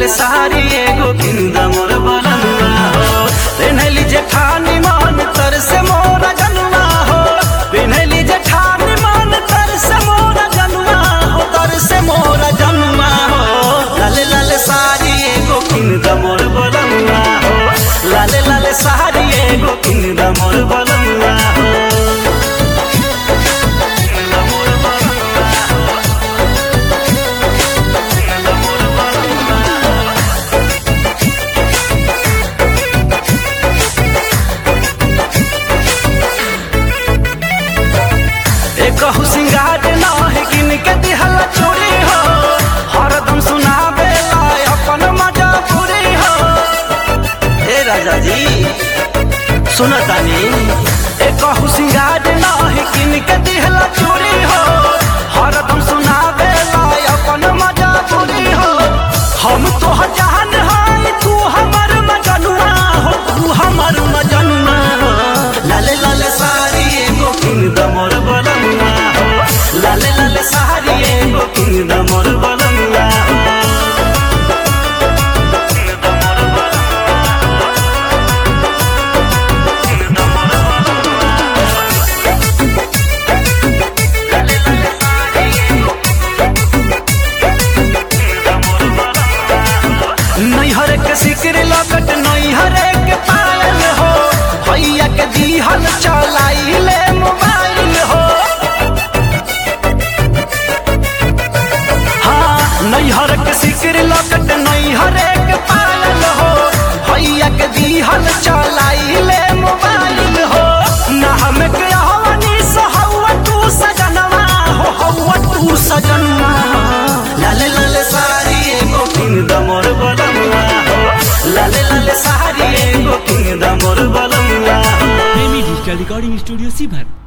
लाल साड़ी एगो किंद मोर बलनुआ हो पेन्हली जेठानी मान तर से मोर जनुआ हो पेन्हली जेठानी मान तर से मोर जनुआ हो तर से मोर जनुआ हो लाल लाल साड़ी एगो किंद मोर बलनुआ हो लाल लाल साड़ी एगो किंद मोर बलनुआ हो एकहु सिंगार नाही किन के दिहल चोरी हो हरदम सुनावे लाय अपन मजा पूरी हो ए राजा जी सुनतानी एकहु सिंगार नाही किन के दिहल चोरी हो हरदम सुनावे लाय अपन मजा पूरी हो हम तो जहान हाय तू हमर मजनुआ हो तू हमर मजनुआ हो लाले लाले साड़ी एगो किंद मोर बलनुआ हो लाले लाले साड़ी एगो किंद मोर बलनुआ हो नैहर के सिकर लकट नैहर के पायल हो भैया के दिहल चलाई ले मोबाइल हो हाँ नैहर के सिकर लकट नैहर के पायल हो भैया के दिहल चलाई ले मोबाइल हो ना हम के हवनी सहवा तू सजनवा हो हवा तू सजनवा लाले लाले साड़ी एगो किंद मोर बलमुआ हो लाले लाले साड़ी एगो किंद मोर बलमुआ हो प्रेमी डिजिटल रिकॉर्डिंग स्टूडियो सीभर